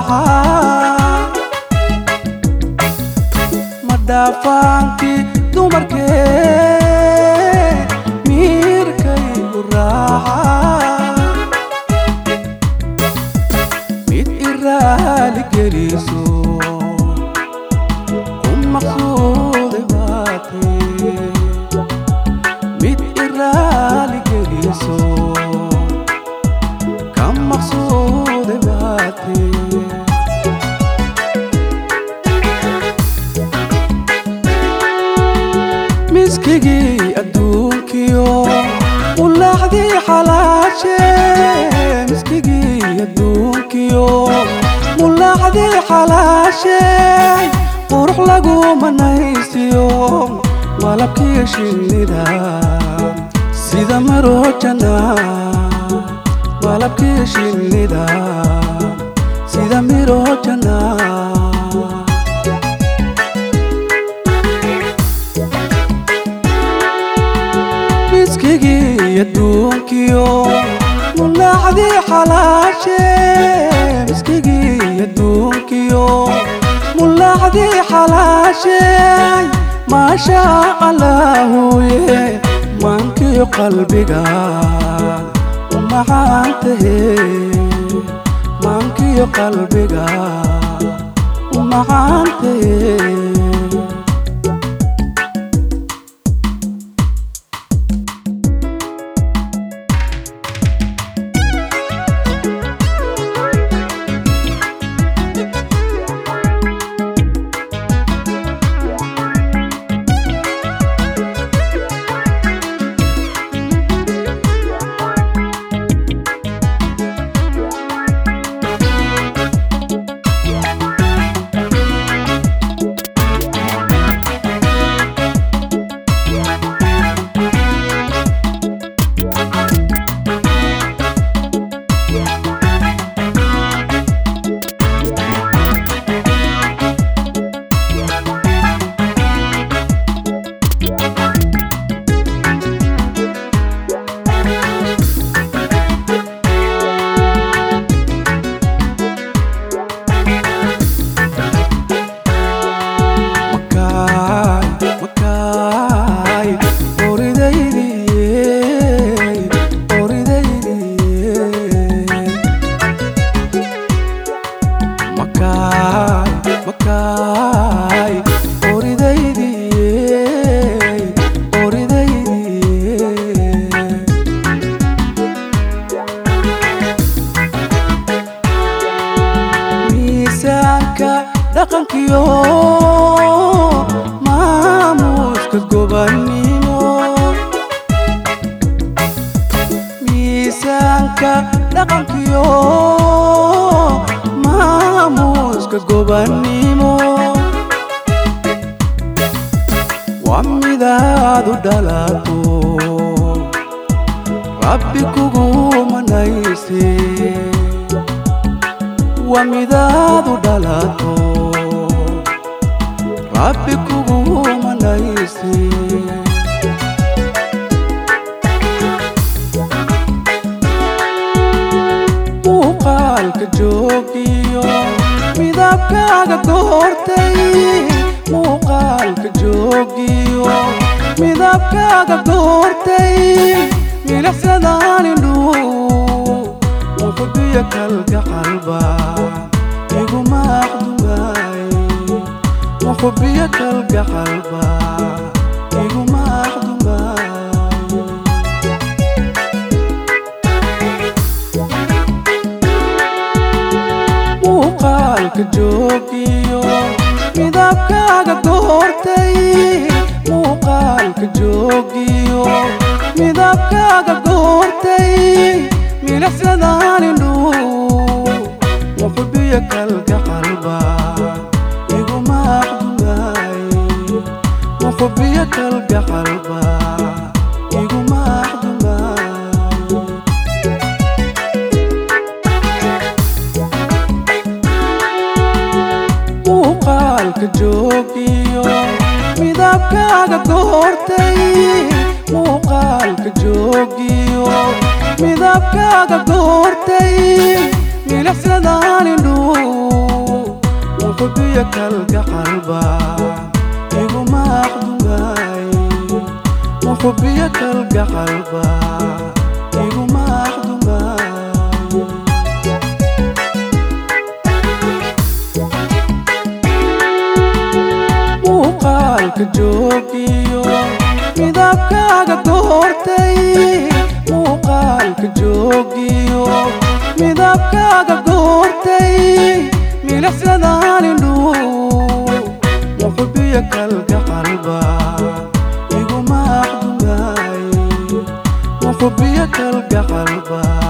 raaca madhaafaankii dumarkee miirkaygu raaca mid iraali geliso ku maqsuuday baatee mid iraali geliso ka maqsuuday baatee miskigii adduunkiyo ulaaxdii xalaashe miskigii adduunkiyo mulaaxdii xalaashe qurux lagu manaysiyo malabkii shinnida sida marojana malabkii shinnida sida mirojana miskigii adduunkiyo mulaaxdii xalaashe miskigii adduunkiyo mulaaxdii xalaashe maasha allaahuye maankii qalbiga u macaantahe maankii qalbiga u macaantahe miisaanka dhaqankiyo maamuuska gobannimo miisaanka dhaqankiyo maamuuska gobannimo waa midaad u dhalato rabbi kugu manayse waa midaad u dhalato rabbi kugu manayse muuqaalka joogiyo midabkaaga goortay muuqaalka joogiyo midabkaaga goortay milixsadaanindhu wuxubiya kalga qalba iguma aqdumaay wuxubiya kalga qalba iguma aqdumaay muuqaalka joogiyo midabkaaga goortay muuqaalka joogiyo midabkaaga goortay milixsadaanindhu wuxubiya kalga qalba iguma aqdumaay wuxubiya kalga qalba iguma aqdumaay muuqaalka joogiyo midabkaaga goortay muuqaalka joogiyo midabkaaga goortay milixsadaanindhu muxubiya kalga qalba iguma aqdumay muxubiya kalga qalba iguma aqdumay muuqaalka joogiyo midabkaaga goortay muuqaalka joogiyo midabkaaga goortay milicsadaalindhu muxubiya kalga qalba iguma aqdumay muxubiya kalga qalba